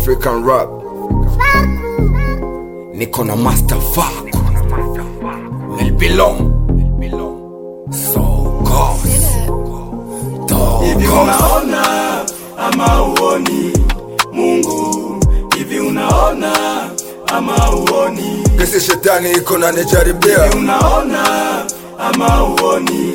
African rap niko na master Faku Melbilom So God hivi Dog unaona ama uoni mungu hivi unaona ama uoni Kesi shetani iko na nijaribia unaona ama uoni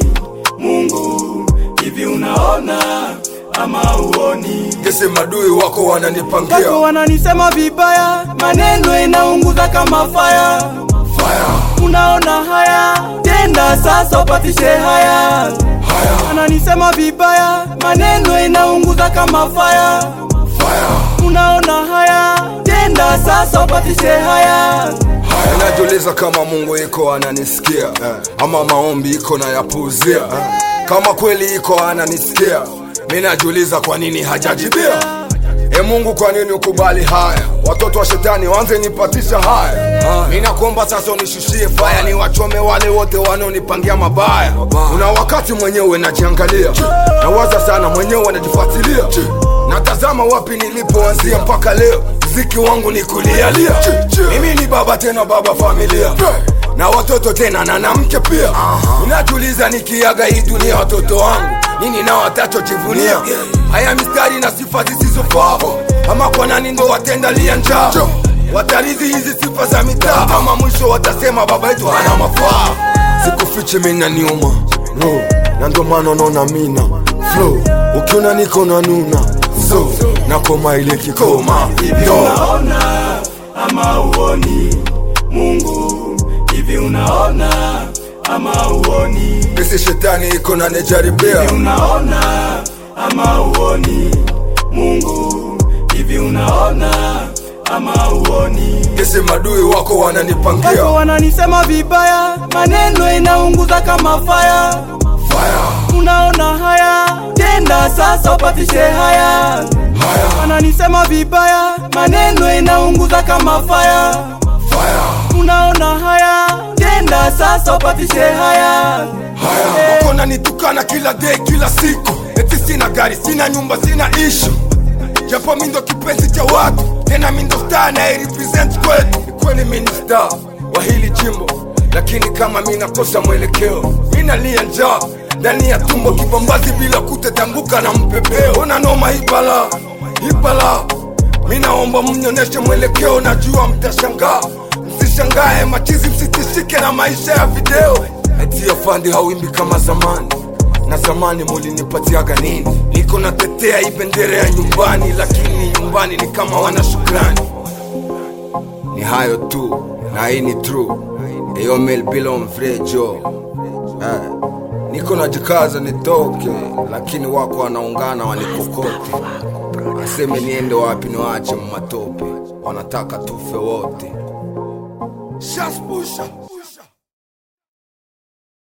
mungu hivi unaona ama uoni Kesi madui wako wananipangia watu wananisema vibaya maneno inaunguza kama faya Fire unaona haya tenda sasa upatishe haya Haya wananisema vibaya maneno inaunguza kama faya Fire unaona haya tenda sasa upatishe haya Najiuliza kama Mungu iko ananisikia ama maombi iko na yapuuzia. Kama kweli iko ananisikia, mi najiuliza kwa nini hajajibia. E Mungu, kwa nini ukubali haya? Watoto wa shetani wanze nipatisha haya. Mi nakuomba sasa unishushie faya, ni wachome wale wote wanaonipangia mabaya. Una wakati mwenyewe najiangalia, nawaza sana mwenyewe najifuatilia, natazama wapi nilipoanzia mpaka leo. Mziki wangu ni kulialia, mimi ni baba tena baba familia na watoto tena na na mke pia. Unajiuliza nikiaga hii dunia watoto wangu nini nao watachojivunia? Haya mistari na sifa zisizofaa, ama kwa nani ndo watendalia njaa? Watarithi hizi sifa za mitaa, ama mwisho watasema baba yetu hana mafaa. Sikufiche mina niuma no, na ndo maana unaona mina flow, ukiona niko na nuna so nakoma ile kikoma hivi Yo. unaona ama uoni mungu hivi unaona ama uoni Kesi shetani iko na nijaribia unaona ama uoni mungu hivi unaona ama uoni Kesi madui wako wananipangia watu wananisema vibaya maneno inaunguza kama faya Fire, unaona haya tenda sasa upatishe haya haya, wananisema vibaya maneno inaunguza kama faya fire, unaona haya tenda sasa upatishe haya haya Wako nanitukana kila day kila siku Eti sina gari, sina nyumba, sina ishu Japo mi ndo kipenzi cha watu Tena mi ndo star na represent kwetu Ni kweli mi ni star wa hili jimbo Lakini kama mi nakosa mwelekeo Mi nalia njaa ndani ya tumbo kibambazi bila kutetanguka na mpepeo Ona noma hibala, hibala Mi naomba mnyoneshe mwelekeo, najua mtashangaa. Msishangae machizi, msitishike na maisha ya video. Eti afandi hawimbi kama zamani, na zamani mulinipatiaga nini? Niko natetea hii bendera ya nyumbani, lakini nyumbani ni kama wana shukrani. Ni hayo tu, na hii ni true. Eyo Melbilo Mfrejo eh. Niko najikaza nitoke, lakini wako wanaungana wanikokote aseme niende wapi niwache matope wanataka tufe wote Shaspusha.